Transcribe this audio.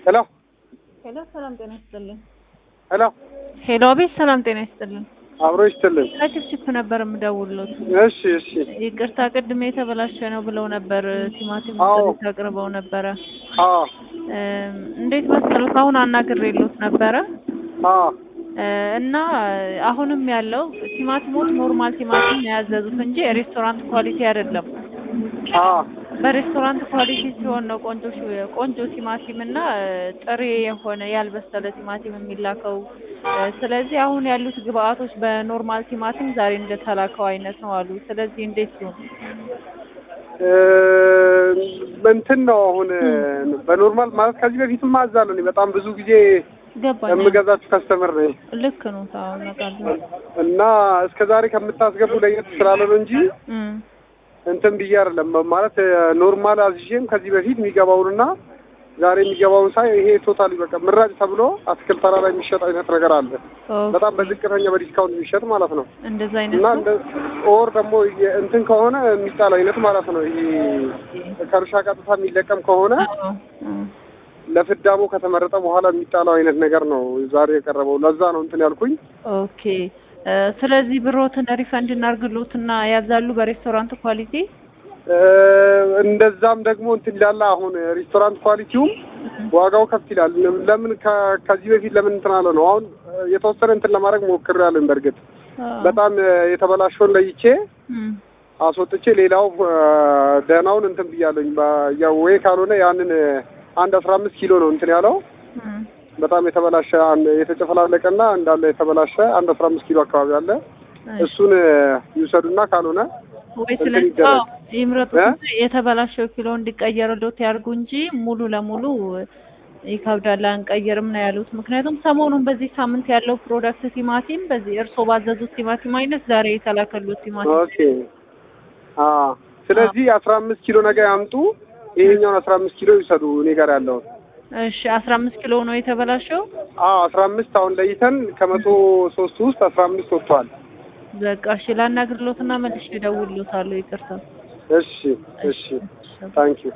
ሄሎ ሄሎ፣ ሰላም ጤና ይስጥልን። ሄሎ ሄሎ፣ አቤት፣ ሰላም ጤና ይስጥልን። አብሮ ይስጥልን። ከችፕችፕ ነበር የምደውልሎት። እሺ እሺ ይቅርታ ቅድም የተበላሸ ነው ብለው ነበር። ቲማቲም አዎ። ሰሊጥ አቅርበው ነበረ። አዎ እም፣ እንዴት መሰሉት? አሁን አናግሬሎት ነበረ አዎ እ፣ እና አሁንም ያለው ቲማቲሞች ኖርማል ቲማቲም ነው ያዘዙት እንጂ ሬስቶራንት ኳሊቲ አይደለም። አዎ በሬስቶራንት ኳሊቲ ሲሆን ነው ቆንጆ ሽ- ቆንጆ ቲማቲም እና እ፣ ጥሬ የሆነ ያልበሰለ ቲማቲም የሚላከው። እ፣ ስለዚህ አሁን ያሉት ግብአቶች በኖርማል ቲማቲም ዛሬ እንደተላከው አይነት ነው አሉ። ስለዚህ እንዴት ይሁን? እ፣ እንትን ነው አሁን በኖርማል ማለት ከዚህ በፊትም አዛለሁ እኔ በጣም ብዙ ጊዜ ገባኝ። የምገዛችሁ ከስተመር ነኝ ልክ ነው። ታው ነቃለሁ። እና እስከ ዛሬ ከምታስገቡ ለየት ስላለ ነው እንጂ እም፣ እንትን ብዬ አይደለም ማለት ኖርማል አዝዤም ከዚህ በፊት የሚገባውንና ዛሬ የሚገባውን ሳይ ይሄ ቶታሊ በቃ ምራጭ ተብሎ አትክልት ተራ ላይ የሚሸጥ አይነት ነገር አለ። ኦኬ። በጣም በዝቅተኛ በዲስካውንት የሚሸጥ ማለት ነው። እንደዛ አይነት እና ነው። እንደ ኦር ደግሞ የ- እንትን ከሆነ የሚጣል አይነት ማለት ነው። ይሄ ከእርሻ ቀጥታ የሚለቀም ከሆነ አዎ። እም። ለፍዳሞ ከተመረጠ በኋላ የሚጣለው አይነት ነገር ነው ዛሬ የቀረበው። ለዛ ነው እንትን ያልኩኝ። ኦኬ እ፣ ስለዚህ ብሮትን ሪፈንድ እናርግሎትና ያዛሉ በሬስቶራንት ኳሊቲ። እ፣ እንደዛም ደግሞ እንትን ይላል። አሁን ሬስቶራንት ኳሊቲውም ዋጋው ከፍ ይላል። ለምን ከ- ከዚህ በፊት ለምን እንትን አለ ነው። አሁን የተወሰነ እንትን ለማድረግ ሞክሬያለሁ። በእርግጥ አዎ። በጣም የተበላሸውን ለይቼ እም፣ አስወጥቼ ሌላው እ፣ ደህናውን እንትን ብያለኝ። በ- ያው ወይ ካልሆነ ያንን እ፣ አንድ አስራ አምስት ኪሎ ነው እንትን ያለው እም። በጣም የተበላሸ አንድ የተጨፈላለቀና እንዳለ የተበላሸ አንድ አስራ አምስት ኪሎ አካባቢ አለ። እሱን እ፣ ይውሰዱና ካልሆነ ወይ እንትን ስለዚህ ይደረግ። አዎ፣ ይምረጡት እ? እንጂ የተበላሸው ኪሎ እንዲቀየርሎት ያርጉ እንጂ ሙሉ ለሙሉ ይከብዳል፣ አንቀይርም ነው ያሉት። ምክንያቱም ሰሞኑን በዚህ ሳምንት ያለው ፕሮዳክት ቲማቲም በዚህ እርስዎ ባዘዙት ቲማቲም አይነት ዛሬ የተላከሉት ቲማቲም ኦኬ አ ስለዚህ አስራ አምስት ኪሎ ነገ ያምጡ። ይሄኛውን አስራ አምስት ኪሎ ይውሰዱ እኔ ጋር ያለውን። እሺ፣ አስራ አምስት ኪሎ ነው የተበላሸው። አዎ አስራ አምስት አሁን ለይተን ከመቶ ሶስት ውስጥ አስራ አምስት ወጥቷል። በቃ እሺ፣ ላናግርሎትና መልሼ እደውልሎታለሁ። ይቅርታ። እሺ እሺ ታንኪዩ